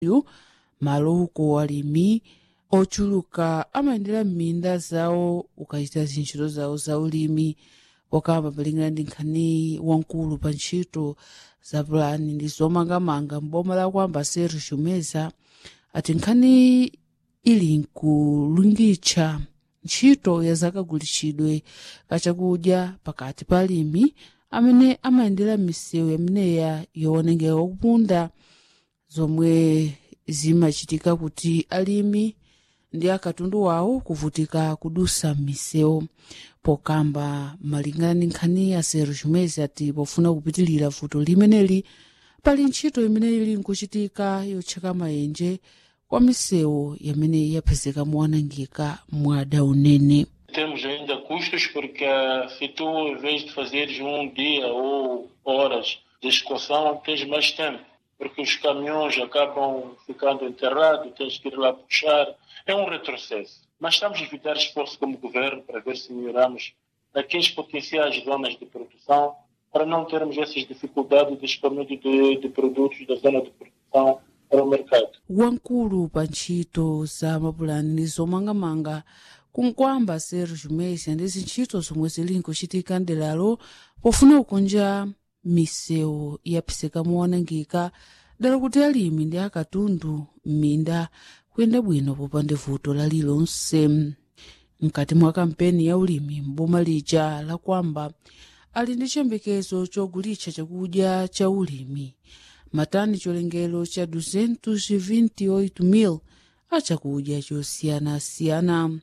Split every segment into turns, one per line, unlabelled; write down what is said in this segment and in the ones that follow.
yu malo uko alimi ochuluka amayendera m'minda zawo ukachita zintchito zawo za ulimi wakamba malingana ndi nkhani wankulu pa ntchito za pulani ndi zomangamanga m'boma la kwamba sergio meza ati nkhani ili nkulungitcha ntchito ya zakagulitsidwe kachakudya pakati pa alimi amene amayendera m'misewu yameneya yoonongeka kupunda zomwe zimachitika kuti alimi ndi akatundu wawo kuvutika kudusa m'misewu pokamba malingana ndi nkhani ya sergio meza ati pofuna kupitilira vuto limeneli pali ntchito imene ili nkuchitika yotcheka mayenje kwa misewu yamene yapezeka mowanangika mwada unene
Temos ainda custos porque a FITU, em vez de fazeres um dia ou horas de escoção, tens mais tempo, porque os caminhões acabam ficando enterrados, tens que ir lá puxar. É um retrocesso. Mas estamos a evitar esforço como governo para ver se melhoramos aqueles potenciais zonas de produção, para não termos essas dificuldades de escoamento de, de produtos da zona de produção para o mercado.
wankulu pa ntchito za mapulani ndi zomangamanga kunkwamba sergio mesa ndi zintchito zomwe zili nkuchitika ndelalo pofuna kukonja misewu yapezeka mowanangika dala kuti alimi ndi akatundu m'minda kuyenda bwino popanda vuto lalilonse mkati mwa kampeni ya ulimi m'boma lija la kwamba ali ndi chiyembekezo chogulitsa chakudya cha ulimi matani cholengero cha 228,000 achakudya chosiyanasiyana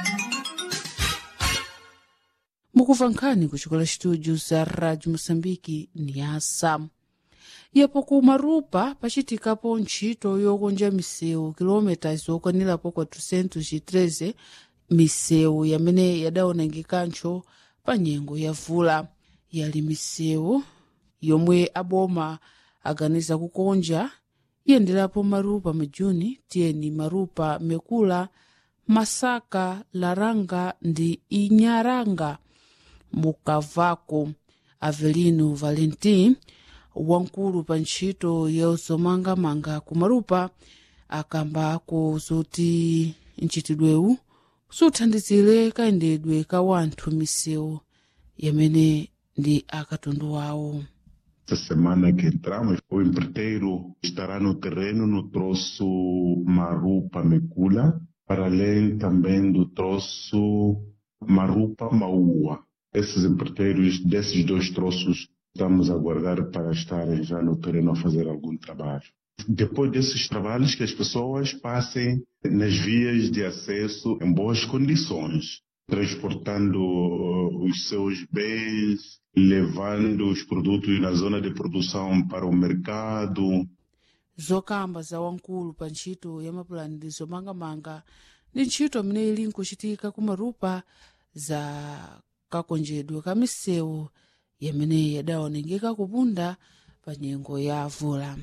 mukumva nkhani kuchikola studio za radio moçambique ni asa yapo ku marupa pachitikapo ntchito yokonja misewu kilomita zokwanirapo 413 misewu yamene yadaonangikancho pa nyengo ya vula yali misewu yomwe aboma aganiza kukonja iyenderapo marupa majuni tiyeni marupa mekula masaka laranga ndi inyaranga mukavako avelino valentin wankulu pa ntchito yozomangamanga kumarupa akambako zoti ntchitidwewu suthandizire kayendedwe ka wanthu misewu yamene ndi akatundu wawo
Esta semana que entramos, o empreiteiro estará no terreno no troço Marupa Mecula, para além também do troço Marupa Maua. Esses empreiteiros desses dois troços estamos a aguardar para estarem já no terreno a fazer algum trabalho. Depois desses trabalhos, que as pessoas passem nas vias de acesso em boas condições, transportando uh, os seus bens, levando os produtos na zona de produção para o mercado.
zokamba za wankulu pa ntchito ya mapulani ndi zomangamanga ndi ntchito imene ili nkuchitika kumarupa za kakonjedwe ka misewu yamene yadaonengeka kupunda pa nyengo ya vula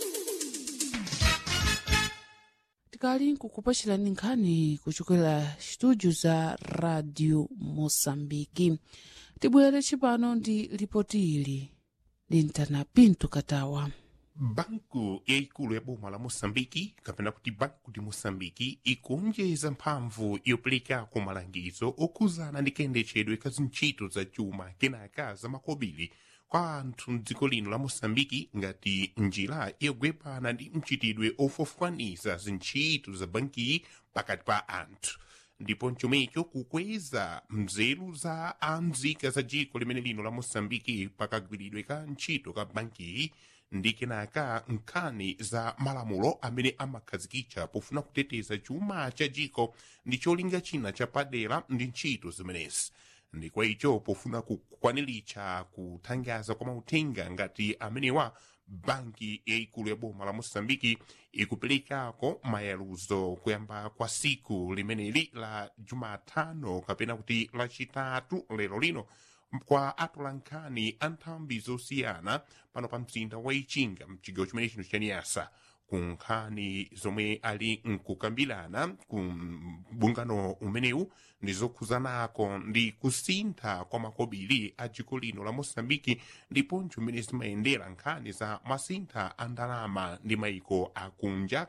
tikali nkukupachirani nkhani kuchokera studio za radio moçambiki tibwere chipano ndi ripoti ili lintana pinto katawa
banku yaikulu ya boma la moçambiki kapena kuti banku di moçambiki ikunjeza mphamvu yoperekako malangizo okhuzana ndi kayendetsedwe ka zintchito za chuma kenaka za makobiri kwa anthu mdziko lino la moçambiki ngati njira yogwepana ndi mchitidwe ofofukaniza zintchito za bankiyi pakati pa anthu ndipo nchomecho kukweza mzeru za amzika za dziko limene lino la moçambiki pakagwiridwe ka ntchito ka bankiyi ndi kenaka nkhani za malamulo amene amakhazikitsa pofuna kuteteza chuma cha dziko ndi cholinga china chapadera ndi ntchito zimenezi ndi kwa icho pofuna kukwaniritsa kuthangaza kwa mauthenga ngati amenewa banki yaikulu ya boma la moçambiki ikuperekako mayaluzo kuyamba kwa siku limeneli la jumatano kapena kuti lachitatu lero lino kwa atolankhani a nthambi zosiyana pano pa mzinda wa ichinga mchigawo chimene chino chaniyasa ku nkhani zomwe ali nkukambirana ku bungano umenewu ndi zokhuzanako ndi kusintha kwa makobiri a dziko lino la moçambiki ndiponso mmene zimayendera nkhani za masintha a ndalama ndi maiko akunja